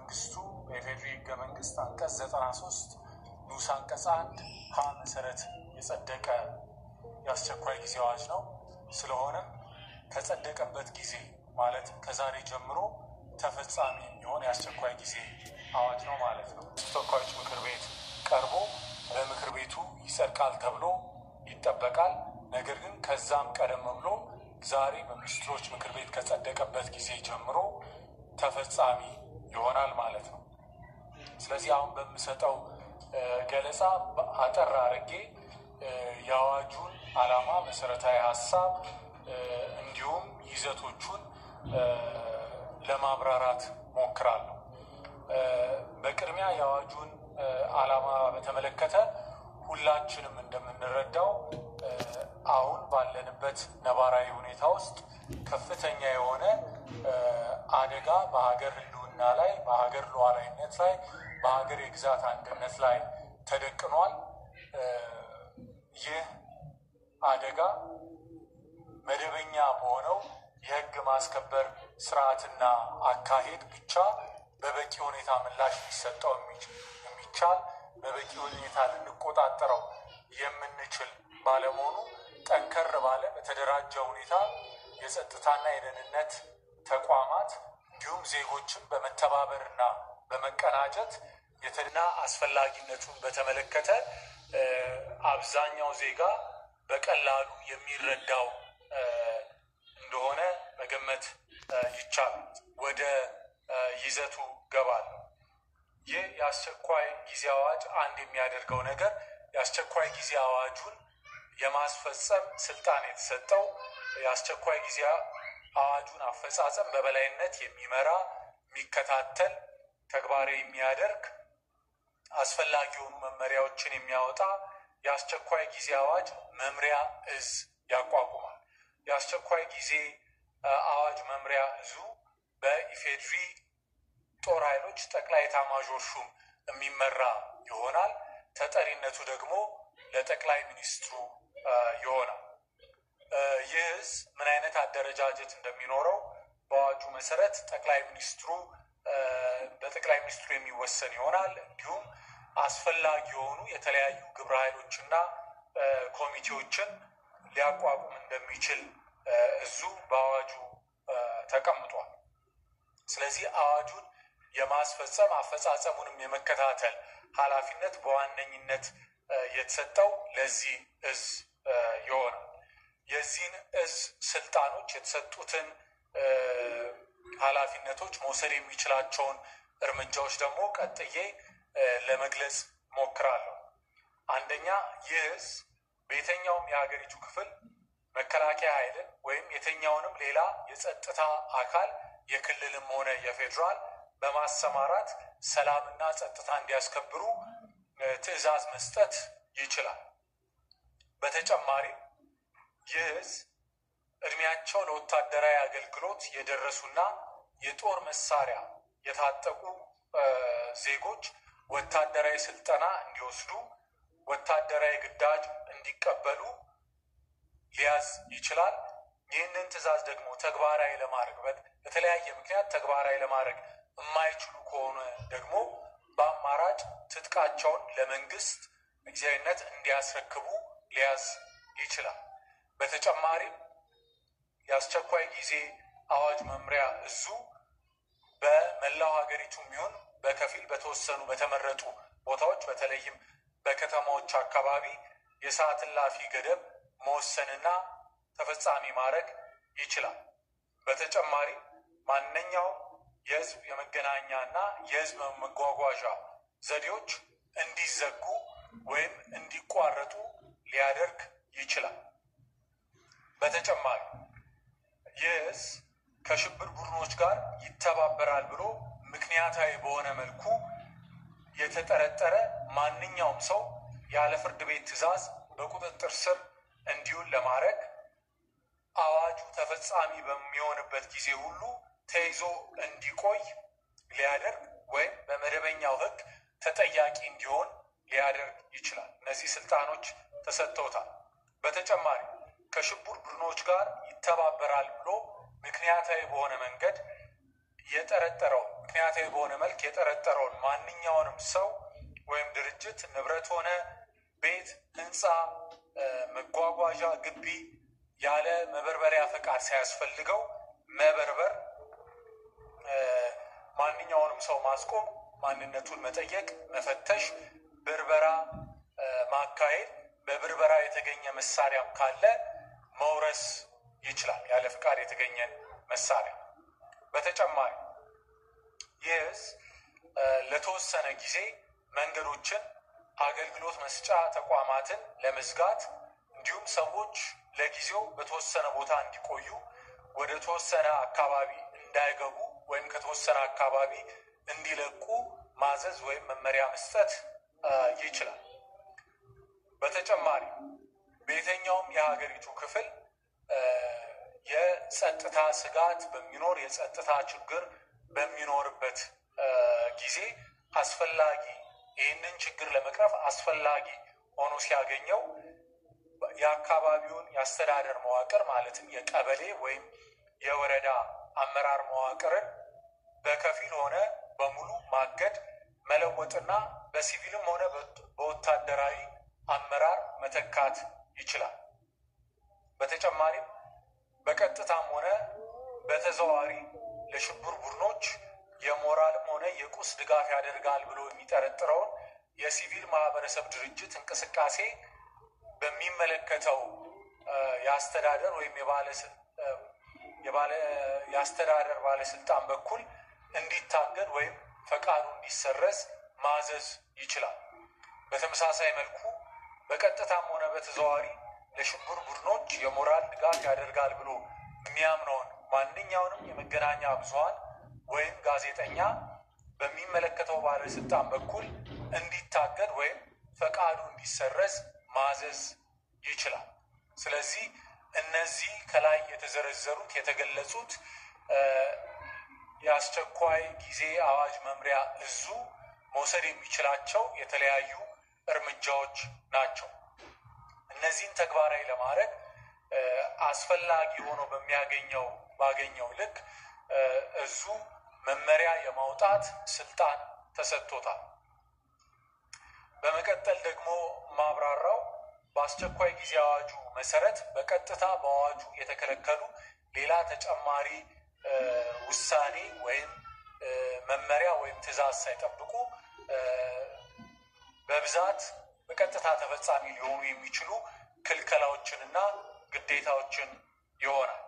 መንግስቱ በኢፌዴሪ ህገ መንግስት አንቀጽ ዘጠና ሶስት ንዑስ አንቀጽ አንድ ሀ መሰረት የጸደቀ የአስቸኳይ ጊዜ አዋጅ ነው። ስለሆነም ከጸደቀበት ጊዜ ማለትም ከዛሬ ጀምሮ ተፈጻሚ የሚሆን የአስቸኳይ ጊዜ አዋጅ ነው ማለት ነው። ተወካዮች ምክር ቤት ቀርቦ በምክር ቤቱ ይጸድቃል ተብሎ ይጠበቃል። ነገር ግን ከዛም ቀደም ብሎ ዛሬ በሚኒስትሮች ምክር ቤት ከጸደቀበት ጊዜ ጀምሮ ተፈጻሚ ይሆናል ማለት ነው። ስለዚህ አሁን በምሰጠው ገለጻ አጠር አድርጌ የአዋጁን ዓላማ፣ መሰረታዊ ሀሳብ እንዲሁም ይዘቶቹን ለማብራራት ሞክራለሁ። በቅድሚያ የአዋጁን ዓላማ በተመለከተ ሁላችንም እንደምንረዳው አሁን ባለንበት ነባራዊ ሁኔታ ውስጥ ከፍተኛ የሆነ አደጋ በሀገር ሕልውና ላይ፣ በሀገር ሉዓላዊነት ላይ፣ በሀገር የግዛት አንድነት ላይ ተደቅኗል። ይህ አደጋ መደበኛ በሆነው የህግ ማስከበር ስርዓትና አካሄድ ብቻ በበቂ ሁኔታ ምላሽ ሊሰጠው የሚቻል በበቂ ሁኔታ ልንቆጣጠረው የምንችል ባለመሆኑ ጠንከር ባለ በተደራጀ ሁኔታ የጸጥታና የደህንነት ተቋማት እንዲሁም ዜጎችን በመተባበርና በመቀናጀት የትና አስፈላጊነቱን በተመለከተ አብዛኛው ዜጋ በቀላሉ የሚረዳው እንደሆነ መገመት ይቻላል። ወደ ይዘቱ ገባለሁ። ይህ የአስቸኳይ ጊዜ አዋጅ አንድ የሚያደርገው ነገር የአስቸኳይ ጊዜ አዋጁን የማስፈጸም ስልጣን የተሰጠው የአስቸኳይ ጊዜ አዋጁን አፈጻጸም በበላይነት የሚመራ የሚከታተል፣ ተግባራዊ የሚያደርግ አስፈላጊ የሆኑ መመሪያዎችን የሚያወጣ የአስቸኳይ ጊዜ አዋጅ መምሪያ እዝ ያቋቁማል። የአስቸኳይ ጊዜ አዋጅ መምሪያ እዙ በኢፌድሪ ጦር ኃይሎች ጠቅላይ ኤታማዦር ሹም የሚመራ ይሆናል። ተጠሪነቱ ደግሞ ለጠቅላይ ሚኒስትሩ ይሆናል። ይህ እዝ ምን አይነት አደረጃጀት እንደሚኖረው በአዋጁ መሰረት ጠቅላይ ሚኒስትሩ በጠቅላይ ሚኒስትሩ የሚወሰን ይሆናል። እንዲሁም አስፈላጊ የሆኑ የተለያዩ ግብረ ኃይሎችና ኮሚቴዎችን ሊያቋቁም እንደሚችል እዙ በአዋጁ ተቀምጧል። ስለዚህ አዋጁን የማስፈጸም አፈጻጸሙንም የመከታተል ኃላፊነት በዋነኝነት የተሰጠው ለዚህ እዝ ይሆናል። የዚህን እዝ ስልጣኖች የተሰጡትን ኃላፊነቶች መውሰድ የሚችላቸውን እርምጃዎች ደግሞ ቀጥዬ ለመግለጽ ሞክራለሁ። አንደኛ ይህ እዝ በየትኛውም የሀገሪቱ ክፍል መከላከያ ኃይልን ወይም የትኛውንም ሌላ የጸጥታ አካል የክልልም ሆነ የፌዴራል በማሰማራት ሰላምና ጸጥታ እንዲያስከብሩ ትዕዛዝ መስጠት ይችላል። በተጨማሪም ይህ እዝ እድሜያቸው ለወታደራዊ አገልግሎት የደረሱና የጦር መሳሪያ የታጠቁ ዜጎች ወታደራዊ ስልጠና እንዲወስዱ፣ ወታደራዊ ግዳጅ እንዲቀበሉ ሊያዝ ይችላል። ይህንን ትዕዛዝ ደግሞ ተግባራዊ ለማድረግ በተለያየ ምክንያት ተግባራዊ ለማድረግ የማይችሉ ከሆነ ደግሞ በአማራጭ ትጥቃቸውን ለመንግስት ጊዜያዊነት እንዲያስረክቡ ሊያዝ ይችላል። በተጨማሪም የአስቸኳይ ጊዜ አዋጅ መምሪያ እዙ በመላው ሀገሪቱ የሚሆን በከፊል በተወሰኑ በተመረጡ ቦታዎች በተለይም በከተማዎች አካባቢ የሰዓት እላፊ ገደብ መወሰንና ተፈጻሚ ማድረግ ይችላል። በተጨማሪም ማንኛውም የህዝብ የመገናኛ እና የህዝብ መጓጓዣ ዘዴዎች እንዲዘጉ ወይም እንዲቋረጡ ሊያደርግ ይችላል። በተጨማሪ ይህ እዝ ከሽብር ቡድኖች ጋር ይተባበራል ብሎ ምክንያታዊ በሆነ መልኩ የተጠረጠረ ማንኛውም ሰው ያለ ፍርድ ቤት ትዕዛዝ በቁጥጥር ስር እንዲውል ለማድረግ አዋጁ ተፈጻሚ በሚሆንበት ጊዜ ሁሉ ተይዞ እንዲቆይ ሊያደርግ ወይም በመደበኛው ህግ ተጠያቂ እንዲሆን ሊያደርግ ይችላል። እነዚህ ስልጣኖች ተሰጥተውታል። በተጨማሪ ከሽብር ቡድኖች ጋር ይተባበራል ብሎ ምክንያታዊ በሆነ መንገድ የጠረጠረው ምክንያታዊ በሆነ መልክ መልክ የጠረጠረውን ማንኛውንም ሰው ወይም ድርጅት ንብረት ሆነ ቤት፣ ህንፃ፣ መጓጓዣ፣ ግቢ ያለ መበርበሪያ ፈቃድ ሳያስፈልገው መበርበር፣ ማንኛውንም ሰው ማስቆም፣ ማንነቱን መጠየቅ፣ መፈተሽ፣ ብርበራ ማካሄድ፣ በብርበራ የተገኘ መሳሪያም ካለ መውረስ ይችላል፣ ያለ ፍቃድ የተገኘን መሳሪያ። በተጨማሪ ይህስ ለተወሰነ ጊዜ መንገዶችን፣ አገልግሎት መስጫ ተቋማትን ለመዝጋት እንዲሁም ሰዎች ለጊዜው በተወሰነ ቦታ እንዲቆዩ ወደ ተወሰነ አካባቢ እንዳይገቡ ወይም ከተወሰነ አካባቢ እንዲለቁ ማዘዝ ወይም መመሪያ መስጠት ይችላል። በተጨማሪ በየትኛውም የሀገሪቱ ክፍል የጸጥታ ስጋት በሚኖር የጸጥታ ችግር በሚኖርበት ጊዜ አስፈላጊ ይህንን ችግር ለመቅረፍ አስፈላጊ ሆኖ ሲያገኘው የአካባቢውን የአስተዳደር መዋቅር ማለትም የቀበሌ ወይም የወረዳ አመራር መዋቅርን በከፊል ሆነ በሙሉ ማገድ፣ መለወጥና በሲቪልም ሆነ በወታደራዊ አመራር መተካት ይችላል። በተጨማሪም በቀጥታም ሆነ በተዘዋዋሪ ለሽብር ቡድኖች የሞራልም ሆነ የቁስ ድጋፍ ያደርጋል ብሎ የሚጠረጥረውን የሲቪል ማህበረሰብ ድርጅት እንቅስቃሴ በሚመለከተው የአስተዳደር ወይም የአስተዳደር ባለስልጣን በኩል እንዲታገድ ወይም ፈቃዱ እንዲሰረዝ ማዘዝ ይችላል። በተመሳሳይ መልኩ በቀጥታም ሆነ በተዘዋዋሪ ለሽብር ቡድኖች የሞራል ድጋፍ ያደርጋል ብሎ የሚያምነውን ማንኛውንም የመገናኛ ብዙኃን ወይም ጋዜጠኛ በሚመለከተው ባለስልጣን በኩል እንዲታገድ ወይም ፈቃዱ እንዲሰረዝ ማዘዝ ይችላል። ስለዚህ እነዚህ ከላይ የተዘረዘሩት የተገለጹት የአስቸኳይ ጊዜ አዋጅ መምሪያ እዙ መውሰድ የሚችላቸው የተለያዩ እርምጃዎች ናቸው። እነዚህን ተግባራዊ ለማድረግ አስፈላጊ ሆኖ በሚያገኘው ባገኘው ልክ እዙ መመሪያ የማውጣት ስልጣን ተሰጥቶታል። በመቀጠል ደግሞ ማብራራው በአስቸኳይ ጊዜ አዋጁ መሰረት በቀጥታ በአዋጁ የተከለከሉ ሌላ ተጨማሪ ውሳኔ ወይም መመሪያ ወይም ትዕዛዝ ሳይጠብቁ በብዛት በቀጥታ ተፈጻሚ ሊሆኑ የሚችሉ ክልከላዎችንና ግዴታዎችን ይሆናል።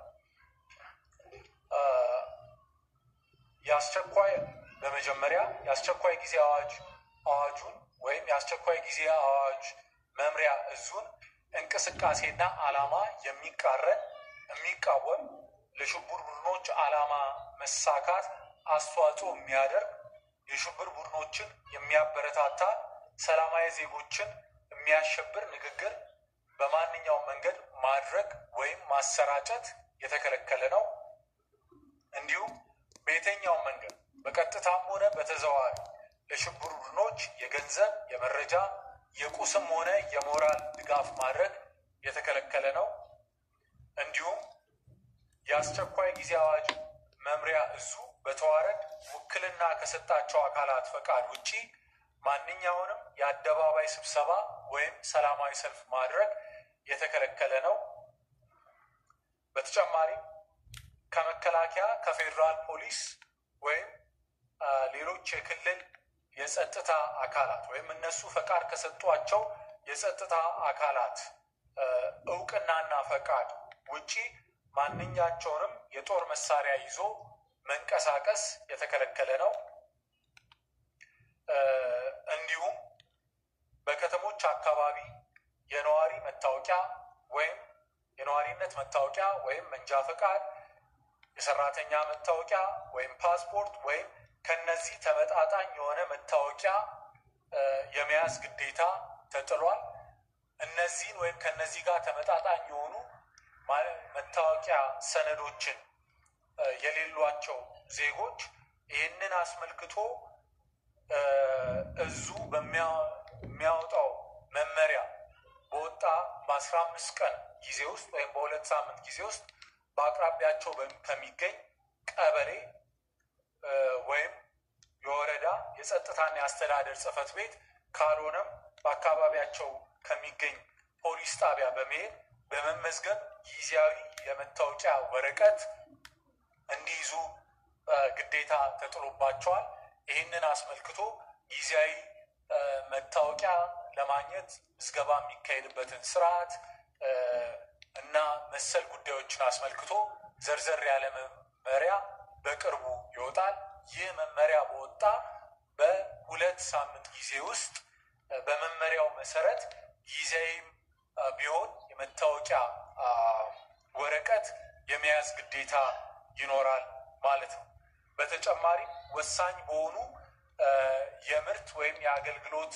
የአስቸኳይ በመጀመሪያ የአስቸኳይ ጊዜ አዋጅ አዋጁን ወይም የአስቸኳይ ጊዜ አዋጅ መምሪያ እዙን እንቅስቃሴና ዓላማ የሚቃረን የሚቃወም ለሽብር ቡድኖች ዓላማ መሳካት አስተዋጽኦ የሚያደርግ የሽብር ቡድኖችን የሚያበረታታ ሰላማዊ ዜጎችን የሚያሸብር ንግግር በማንኛውም መንገድ ማድረግ ወይም ማሰራጨት የተከለከለ ነው። እንዲሁም በየትኛውም መንገድ በቀጥታም ሆነ በተዘዋዋሪ ለሽብር ቡድኖች የገንዘብ፣ የመረጃ፣ የቁስም ሆነ የሞራል ድጋፍ ማድረግ የተከለከለ ነው። እንዲሁም የአስቸኳይ ጊዜ አዋጅ መምሪያ እዙ በተዋረድ ውክልና ከሰጣቸው አካላት ፈቃድ ውጪ ማንኛውንም የአደባባይ ስብሰባ ወይም ሰላማዊ ሰልፍ ማድረግ የተከለከለ ነው። በተጨማሪም ከመከላከያ ከፌዴራል ፖሊስ ወይም ሌሎች የክልል የጸጥታ አካላት ወይም እነሱ ፈቃድ ከሰጧቸው የጸጥታ አካላት እውቅናና ፈቃድ ውጪ ማንኛቸውንም የጦር መሳሪያ ይዞ መንቀሳቀስ የተከለከለ ነው። እንዲሁም በከተሞች አካባቢ የነዋሪ መታወቂያ ወይም የነዋሪነት መታወቂያ ወይም መንጃ ፈቃድ፣ የሰራተኛ መታወቂያ ወይም ፓስፖርት ወይም ከነዚህ ተመጣጣኝ የሆነ መታወቂያ የመያዝ ግዴታ ተጥሏል። እነዚህን ወይም ከነዚህ ጋር ተመጣጣኝ የሆኑ መታወቂያ ሰነዶችን የሌሏቸው ዜጎች ይህንን አስመልክቶ እዙ በሚያወጣው መመሪያ በወጣ በአስራ አምስት ቀን ጊዜ ውስጥ ወይም በሁለት ሳምንት ጊዜ ውስጥ በአቅራቢያቸው ከሚገኝ ቀበሌ ወይም የወረዳ የጸጥታና የአስተዳደር ጽሕፈት ቤት ካልሆነም በአካባቢያቸው ከሚገኝ ፖሊስ ጣቢያ በመሄድ በመመዝገብ ጊዜያዊ የመታወቂያ ወረቀት እንዲይዙ ግዴታ ተጥሎባቸዋል። ይህንን አስመልክቶ ጊዜያዊ መታወቂያ ለማግኘት ምዝገባ የሚካሄድበትን ስርዓት እና መሰል ጉዳዮችን አስመልክቶ ዘርዘር ያለ መመሪያ በቅርቡ ይወጣል። ይህ መመሪያ በወጣ በሁለት ሳምንት ጊዜ ውስጥ በመመሪያው መሰረት ጊዜያዊም ቢሆን የመታወቂያ ወረቀት የመያዝ ግዴታ ይኖራል ማለት ነው። በተጨማሪም ወሳኝ በሆኑ የምርት ወይም የአገልግሎት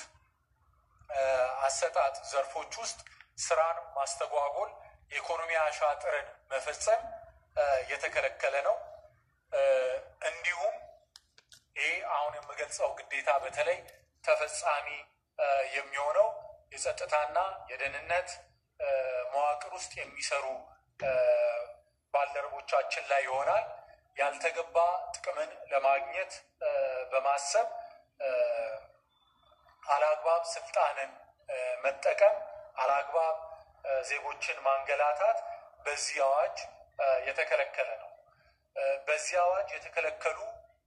አሰጣጥ ዘርፎች ውስጥ ስራን ማስተጓጎል፣ የኢኮኖሚ አሻጥርን መፈጸም የተከለከለ ነው። እንዲሁም ይህ አሁን የምገልጸው ግዴታ በተለይ ተፈጻሚ የሚሆነው የጸጥታና የደህንነት መዋቅር ውስጥ የሚሰሩ ባልደረቦቻችን ላይ ይሆናል። ያልተገባ ጥቅምን ለማግኘት በማሰብ አላግባብ ስልጣንን መጠቀም፣ አላግባብ ዜጎችን ማንገላታት በዚህ አዋጅ የተከለከለ ነው። በዚህ አዋጅ የተከለከሉ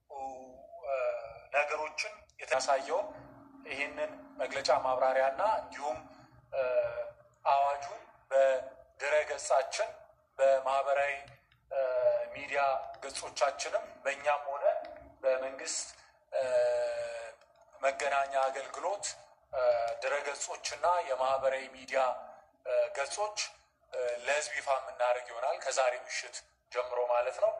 ነገሮችን የተያሳየውን ይህንን መግለጫ ማብራሪያና እንዲሁም አዋጁን በድረ ገጻችን በማህበራዊ ሚዲያ ገጾቻችንም በእኛም ሆነ በመንግስት መገናኛ አገልግሎት ድረገጾችና የማህበራዊ ሚዲያ ገጾች ለሕዝብ ይፋ የምናደርግ ይሆናል ከዛሬ ምሽት ጀምሮ ማለት ነው።